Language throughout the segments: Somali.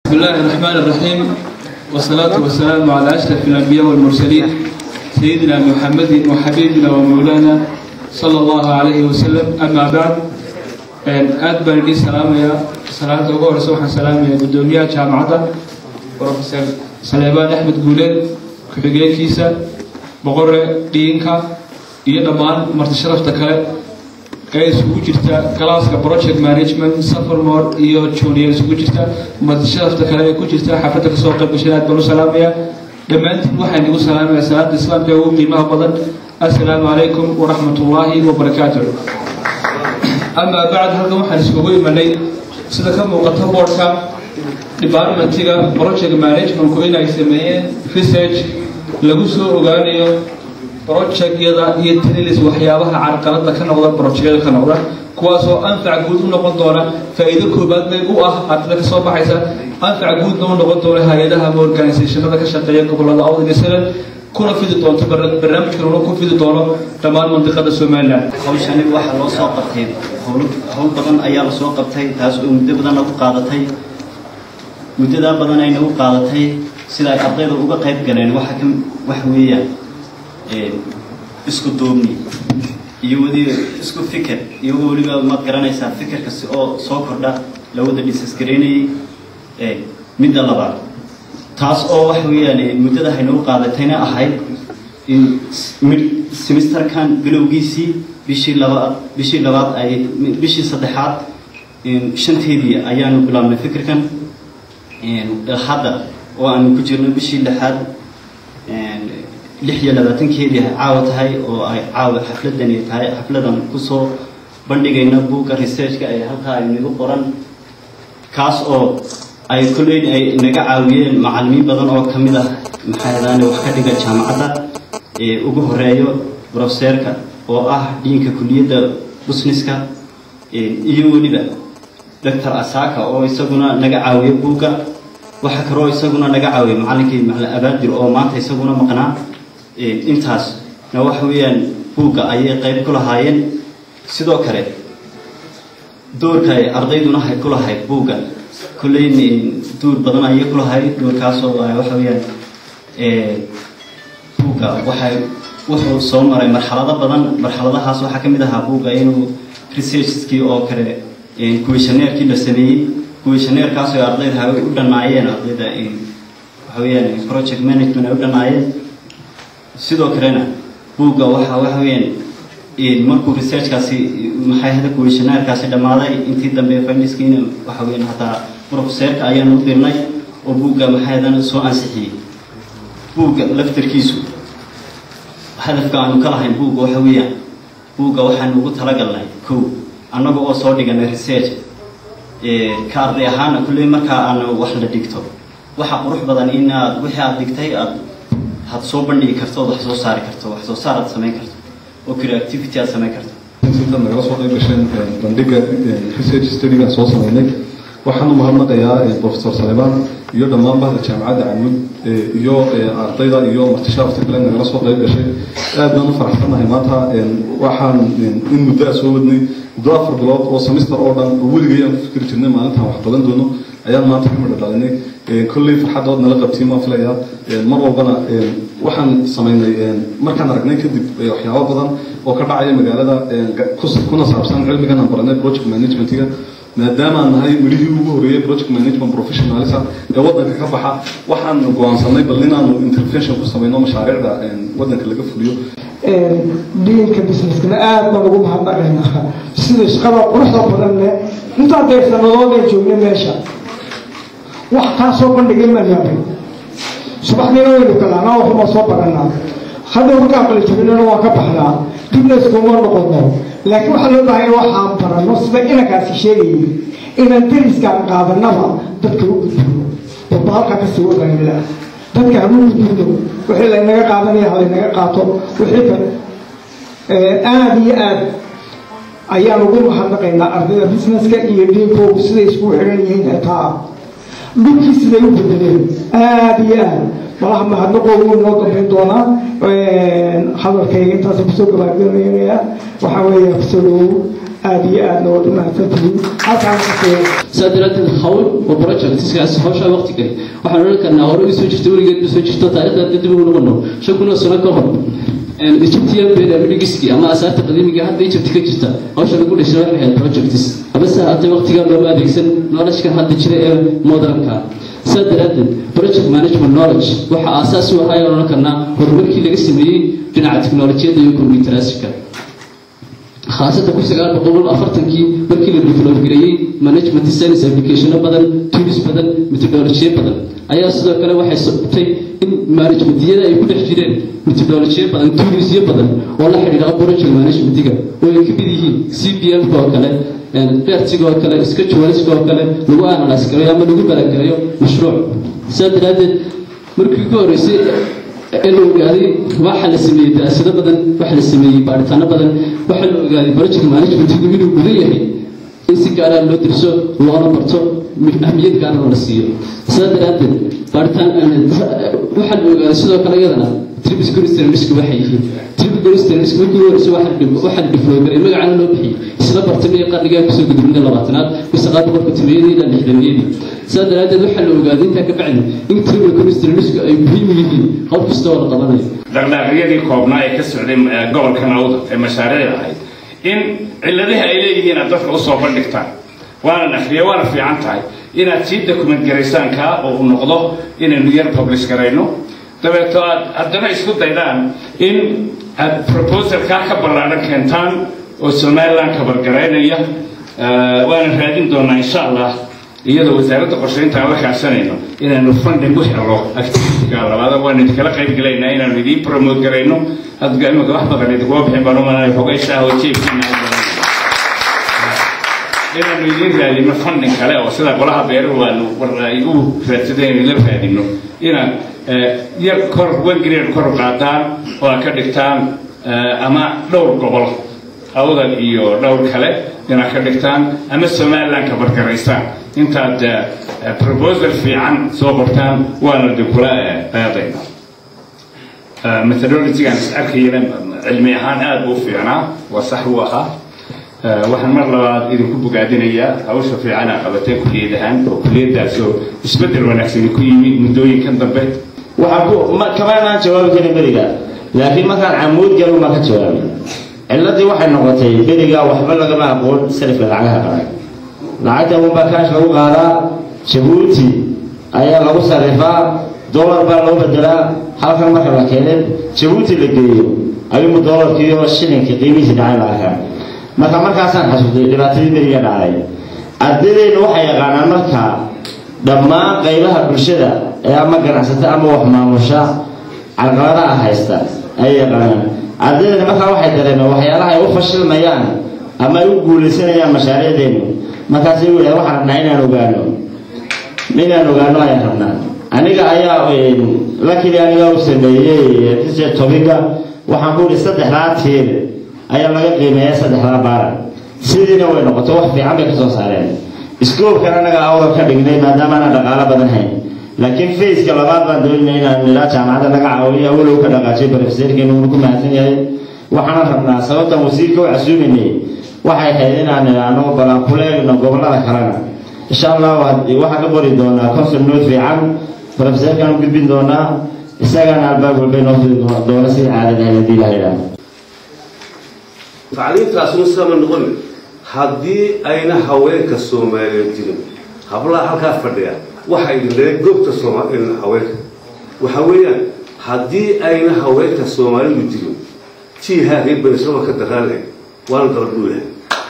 بسم الله الرحمن الرحيم والصلاة والسلام على أشرف الأنبياء والمرسلين سيدنا محمد وحبيبنا ومولانا صلى الله عليه وسلم أما بعد aad baan idin salaamaya salaanta ugu horeysa waxaan salaamaya guddoomiyaha jaamacadda professor saleebaan axmed guuleed ku-xigeenkiisa boqore dhiinka iyo dhammaan marti sharafta kale ee isugu jirta galaaska project management safarmore iyo junior isugu jirta marti sharafta kale ee ku jirta xafladda kasoo qayb gashay aad baan u salaamaya dhammaantiin waxaan igu salaamaya salaada islaamka ee ugu qiimaha badan assalaamu calaykum waraxmat ullaahi wabarakaatu amaa bacd halkan waxaan iskugu imanay sida ka muuqata boardka departmentiga project managementku inay sameeyeen research lagu soo ogaanayo projectyada iyo trilis waxyaabaha carqalada ka noqda projectyada ka noqda kuwaasoo anfac guud u noqon doona faa'iido koobaad bay u ah ardada ka soo baxaysa anfac guudna u noqon doona hay-adaha ama organisationada ka shaqeeya gobolada awd iyo salen kuna fidi doonto barnaamijkanuna ku fidi doono dhammaan mandiqada somalilan hawshani waxaa loo soo qabtay howl howl badan ayaa la soo qabtay taas oo muddo badan nagu qaadatay muddadaa badan ay nagu qaadatay sida ay ardayda uga qayb galeen waxa ka wax weeyaan isku duubni iyo wadi isku fikir iyagoo weliba maad garanaysaa fikirkasi oo soo kordha la wada dhisasgareynayay midda labaad taas oo waxa weeyaan muddada haynagu qaadatayna ahayd in semesterkan bilowgiisii bishii labaad bishii labaad ay bishii saddexaad shanteedii ayaanu bilaabnay fikirkan hadda oo aanu ku jirno bishii lixaad lix iyo labaatankeedii caawa tahay oo ay caawa xafladani tahay xafladan kusoo bandhigayna buugga researchka ee halkaa ay nagu qoran kaas oo ay kolleyn ay naga caawiyeen macallimiin badan oo ka mid ah maxaadaane wax ka dhiga jaamacadda ee ugu horeeyo brofeseerka oo ah dhiinka kuliyadda busniska iyo weliba doctor asaka oo isaguna naga caawiya buugga waxa kaloo isaguna naga caawiya macallinkii macallin abaadir oo maanta isaguna maqnaa intaasna waxa weeyaan buugga ayay qayb ku lahaayeen sidoo kale doorka ay ardayduna hay ku lahayd buugga kolleyn duur badan ayay ku lahayd doorkaasoo waxa weeyaan buugga waxay wuxuu soo maray marxalado badan marxaladahaas waxaa ka mid ahaa buugga inuu researchskii oo kale kuwishaneerkii la sameeyey kuwishaneerkaas oo ardayda ay u dhanaayeen ardayda waxa weeyaan project management ay u dhanaayeen sidoo kalena buugga waxa waxa weeyaan markuu researchkaasi maxay hada kuwishaneerkaasi dhammaaday intii dambe findiskiina waxa weeyaan hataa profeseerka ayaanu u dirnay oo buugga maxaydan soo ansixiyey buugga laftarkiisu hadafka aanu ka lahayn buugga waxa weeyaan buugga waxaanu ugu talagalnay kow annaga oo soo dhiganay research ka arday ahaana kulley markaa aan wax la dhigto waxa qurux badan in aad wixii aad dhigtay aad had soo bandhigi karto ood wax soo saari karto wax soo saar aad samayn karto oo creativity aad samayn karto inta nagala soo qayb gasheen bandhiga research studygaan soo sameynay waxaan u mahadnaqayaa professor saleebaan iyo dhammaan bahda jaamacadda camud iyo ardayda iyo martishaafta kale nagala soo qayb gashay aad baan u faraxsanahay maanta waxaan in muddo a soo wadnay muddo afar bilood oo semester oo dhan oo weligay aan ku fikiri jirnay maalintaan wax qaban doono ayaan maanta ka midho dhalinay kolley farxaddood nala qabtiin waan filayaa mar walbana waxaan samaynay markaan aragnay kadib waxyaabo badan oo ka dhacaya magaalada kuna saabsan cilmigan aan baranay project managementiga maadaama aan nahay midhihii ugu horeeyey project management professionalisa ee waddanka ka baxa waxaan go-aansanay bal inaanu intervention ku samayno mashaariicda waddanka laga fuliyo dhiinka businesskana aad baan ugu mahadnaqaynaa sida shaqada quruxda badan leh intaa deer sanadoodan joognay meesha wax kaa soo bandhigay maan yaabay subaxdiina waynu galaanaa waxuma soo baranaa hadda markaan qalijabinana waan ka baxnaa dibna iskuma noqono laakiin waxaa loo baahanya waxaan barano sida inankaasi sheegayay inaan deriskaan qaadanaba dadka u gudbino walba halkaa kasii wadaanila dadka hama gudbino wixii laynaga qaadanaya halaynaga qaato wixii kale aada iyo aad ayaan ugu mahadnaqaynaa ardayda businesska iyo dhiinkoogu siday isku xiran yihiin xitaa dhulkii siday u bedeleen aada iyo aad malaha mahadnaqoogu inoo dambayn doonaa hadalkayga intaas kusoo gabaagabaynayaa waxaa weeye kusoo dhawow aada iyo aadna waad u mahadsantihiin halkaan kasoo saa daraadeed hawl oo projectskaas hawshaa waqti gali waxaan odhan karnaa hore u soo jirta weligeed u soo jirto taariikhda hadda dib ugu noqono shan kun oo sano ka hor egyptian pyramidiski ama asaarta qadiimiga hadda egypt ka jirta hawsha lagu dhashay waxay ahayd projects habase haatay waqtigaa looma adeegsan knowledge-kan hadda jira ee modernka saa daraadeed project management knowledge waxa aasaas u ahaa odhan karnaa horumarkii laga sameeyey dhinaca teknolojiyadda iyo computeraaska khaasatan kun sagaal boqol afartankii markii la develop gareeyey management science applicationo badan tools badan methodolojiyo badan ayaa sidoo kale waxay sababtay in managementiyada ay ku dhex jireen methodolojiyo badan toolsyo badan oo la xidhiidha project managementiga oo ay ka mid yihiin c p m oo kale fertiga oo kale scheduleska oo kale lagu analyse gareeyo ama lagu balagareeyo mashruuc saa daraadeed markii ugu horreysay ee la ogaaday waxa la sameeyey daraasado badan waxa la sameeyey baaritaano badan waxa la ogaaday project managementigu inuu gudan yahay in si gaara loo dirso loona barto ahmiyad gaarana la siiyo sidaa daraadeed baaritaan waxaa la ogaaday sidoo kale iyadana tribis goristranisk waxay yihiin tribis goristranisk markii horeysa waxaa la difloogaray magacana loo bixiyey isla bartamay qarnigaa kusoo gudubnida labaatanaad kun sagaal boqolka tobaniyadii ilaa lixdaniyadii sidaa daraadeed waxaa la ogaaday intaa ka bacdi in tribis goristranisk ay muhiim u yihiin qof kasta oo la qabanayo dhaqdhaaqyadii koobnaa ee ka socday gobolka nawda ee mashaariicda ahayd in ciladaha ay leeyihiin aad dadka usoo bandhigtaan waana akhriya waana fiican tahay inaad sii document garaysaan kaa oo uu noqdo inaynu yar publish garayno dabeeto aad haddana isku daydaan in aad proposalkaa ka ballaadhan keentaan oo somaliland kabargaraynaya waana raadin doonaa insha allah iyadoo wasaaradda qorshaynta aan la kaashanayno inaanu funding u helo activity-ga labaada waan idinkala qayb gelaynaa inaanu idiin promote garayno hadda imika wax badan idinkuma bixin baan umalaya xogaysa oo jeebkiina inaanu idiin raadino funding kale oo sida golaha beeruhu aanu ay u raadsadeen inla raadino inaad yar kor one grade kor u qaadaan oo aad ka dhigtaan ama dhowr gobol awdal iyo dhowr kale inaad ka dhigtaan ama somaliland ka bargaraysaan intaad proposal fiican soo qortaan waana de kula qaadayna methodology-gaan is arkayana cilmi ahaan aada buu fiicnaa waa sax uu ahaa waxaan mar labaad idinku bogaadinayaa hawsha fiican aa qabatay kuliyad ahaan oo kuliyadaasoo isbeddel wanaagsani ku yimi muddooyinkan dambe kamaanaan jawaabi karin beriga laakiin markaan camuud galu maa ka jawaabay ciladii waxay noqotay beriga waxba lagama aqoon sarifka lacagaha qaran lacagta unbaa kaash lagu qaadaa jabuuti ayaa lagu sarifaa dolar baa loo bedelaa halkan marka la keenay jabuuti la geeyo ayuu dolarkiiyo shilinka qiimihiisi dhacay la arkaa marka markaasaan xasuustay dhibaatadii beriga dhacday ardaydayna waxay yaqaanaan marka dhammaan qaybaha bulshada ee ama ganacsata ama wax maamusha carqaladaha haysta ayay yaqaanaan ardaydana markaa waxay dareemeen waxyaalaha ay u fashilmayaan ama ay u guulaysanayaan mashaariicdeenu markaasay u yidhaha waxaan rabnaa inaan ogaano inaan ogaano ayaan rabnaa aniga ayaa lakili aniga u sameeyey research topiga waxaan ku yidhi saddexdaa tiir ayaa laga qiimeeya saddexdaa baaran sidiina way noqoto wax fiican bay kasoo saareen scoobkan anaga awdal ka dhignay maadaama aanan dhaqaalo badan hayn laakiin faceka labaad baan doonayna inaan ilaa jaamacadda naga caawiyo awalow ka dhaqaajiyo profeseerkeenu ugu mahadsan yahay waxaana rabnaa sababtan wasiirka u casuumaynay waxay ahayd inaan idhaahno balan ku leegno gobollada kalena insha allah waxaan ka qori doonaa consul nood fiican profeseerkaan u gudbin doonaa isagaana albaab walbay noo fidi doona sidii caadada ahayd haddii ilaha idhaahdo tacliintaasuna sidama noqon haddii ayna haweenka soomaaliyeed jirin hablaha halkaa fadhiya waxa idin leeya goobta haweenka waxa weeyaan haddii ayna haweenka soomaalidu jirin jiihaa reer benisaba ka daraanay waana dabadhuulaha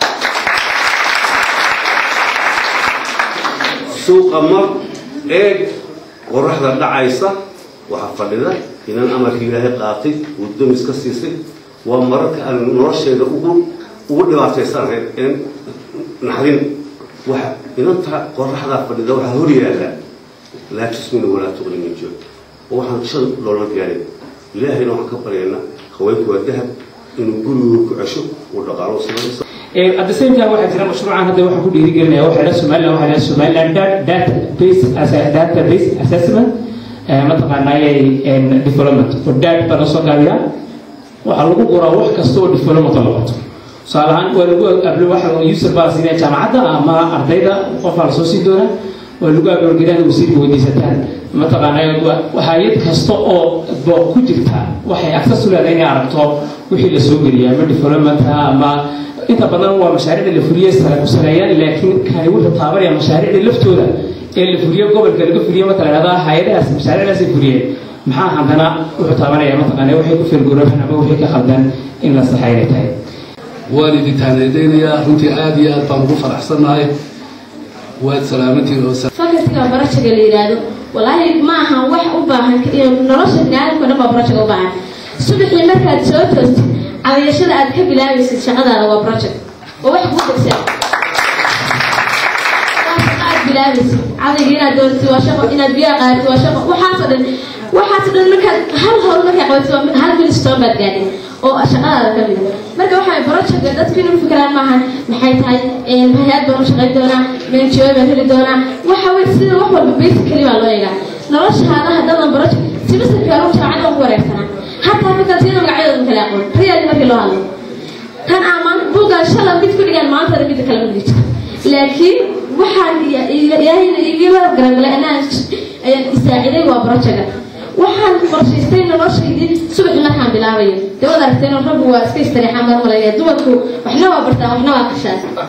suuqa mar eeg qoraxda dhacaysa waxaa fadhida inan amarka ilaahay qaatay uu damis ka siisay waa mararka aan nolosheeda ugu ugu dhibaataysanahay een naxdin waxa inanta qoraxdaa fadhida waxaa hor yaalla laa tusmina walaa tuqni min joog oo waxaan shan loola gaarin ilaahayna waxaan ka baryaynaa haweenku waa dahab inuu gurigooda ku cesho uu dhaqaalo samaysa at the same time waxaa jira mashruucan hadda waxaan ku dhiirigelinaya waxaa la somaliland waxaa la somaliland data base as a data base assessment mataqaanaaye development oo dat baa lasoo gaabiyaa waxaa lagu qoraa wax kasta oo development la qabto tusaale ahaan waa lagu ablo waxa user baa la siinaya jaamacadda ama ardayda qofaa lasoo siin doonaa waa lagu abloorgeliyaan wasiirka weydiisataan mataqaanaa hay-ad kasta oo booq ku jirta waxay access u leedahay inay aragto wixii la soo geliya ama development ama inta badan waa mashaariicda la fuliye sare ku sareeyaan laakiin kani wuxuu taabanaya mashaariicda laftooda ee la fuliyo gobolka laga fuliyo marka la dhahdaa hay-adahaas mashaariicdaas ay fuliyeen maxaa haddana wuxuu taabanaya mataqaanaa waxay ku feelgoroofan ama wixii ka khaldan in la saxa inay tahay waan idin taanadeynayaa runtii aada iyo aad baan ugu faraxsannahay waad salaamantiin oo fakartiga barajaga la yidhaahdo walaahi ma aha wax u baahan nolosha biniaadamka dhan baa barajaga u baahan subaxii markaad soo toostid cadayashada aad ka bilaabaysid shaqadaada waa project waa wax kuu degsan aad bilaabaysid cadayga inaad dooratid waa shaqo inaad biyaha qaadatid waa shaqo waxaasoo dhan waxaasoo dhan markaad hal howl markaa qabatid waa hal milstone baad gaadhay oo shaqadaada ka mida marka waxaa projectka dadku inuu fikiraan maahan maxay tahay hay-ad baan u shaqayn doonaa menjo baan heli doonaa waxa wey sida wax walba basically baa loo eegaa noloshaada haddadan project simasarkii anugu jaamacadda ugu wareegsanaa hataa fakaltiyada magacyadooda kale aqoon real markii loo hadlo tan amaan buuggaan shala mid ku dhigaan maantana midda kale ma dhigto laakiin waxaan ilaahayna igala garangalay anaa ayaan isaaciday waa projectka waxaan qorshaystay noloshaydii subaxi markaan bilaabayo dawad aragtay raggu waa iska istariixaan marmalaya dumarku waxna waa bartaan waxna waa kashaan